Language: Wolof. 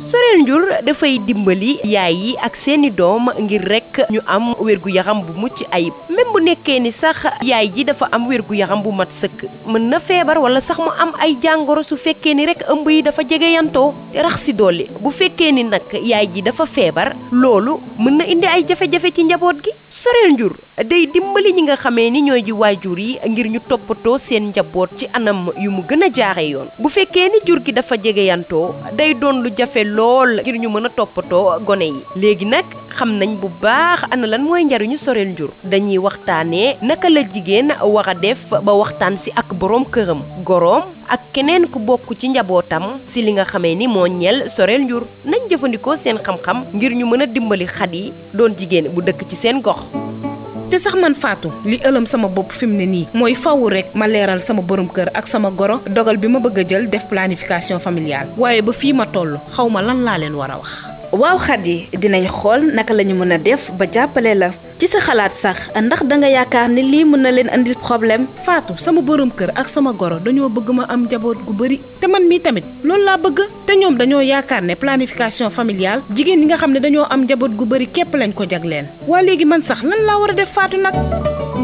soreel njur dafay dimbali yaay yi ak seeni doom ngir rek ñu am wérgu yaram bu mucc ayib même bu nekkee ni sax yaay ji dafa am wérgu yaram bu mat sëkk mën na feebar wala sax mu am ay jàngoro su fekkee ni rek ëmb yi dafa jege yantoo rax si dolli bu fekkee ni nag yaay ji dafa feebar loolu mën na indi ay jafe-jafe ci njaboot gi soreel njur day dimbali ñi nga xamee ni ñooy ji waajur yi ngir ñu toppatoo seen njaboot ci anam yu mu gën a jaaxe yoon bu fekkee ni jur gi dafa jegeyantoo day doon lu jafe lool ngir ñu mën a toppatoo gone yi léegi nag xam nañ bu baax ana lan mooy njariñu soreel njur dañuy waxtaanee naka la jigéen war a def ba waxtaan si ak boroom këram goroom ak keneen ku bokk ci njabootam si li nga xamee ni moo ñeel soreel njur nañ jëfandikoo seen xam-xam ngir ñu mën a dimbali xat yi doon jigéen bu dëkk ci seen gox te sax man Fatou li ëlëm sama bopp fi mu ne nii mooy fawu rek ma leeral sama borom kër ak sama goro dogal bi ma bëgg a jël def planification familiale waaye ba fii ma toll xaw ma lan laa leen war a wax. waaw Khady dinañ xool naka la ñu mën a def ba jàppale la ci sa xalaat sax ndax danga yaakaar ni lii mën na leen andil problème. Fatou sama borom kër ak sama goro dañoo bëgg ma am njaboot gu bari te man mii tamit loolu laa bëgg te ñoom dañoo yaakaar ne planification familiale jigéen ñi nga xam ne dañoo am njaboot gu bari képp lañ ko jagleen waa léegi man sax lan laa war a def Fatou nag.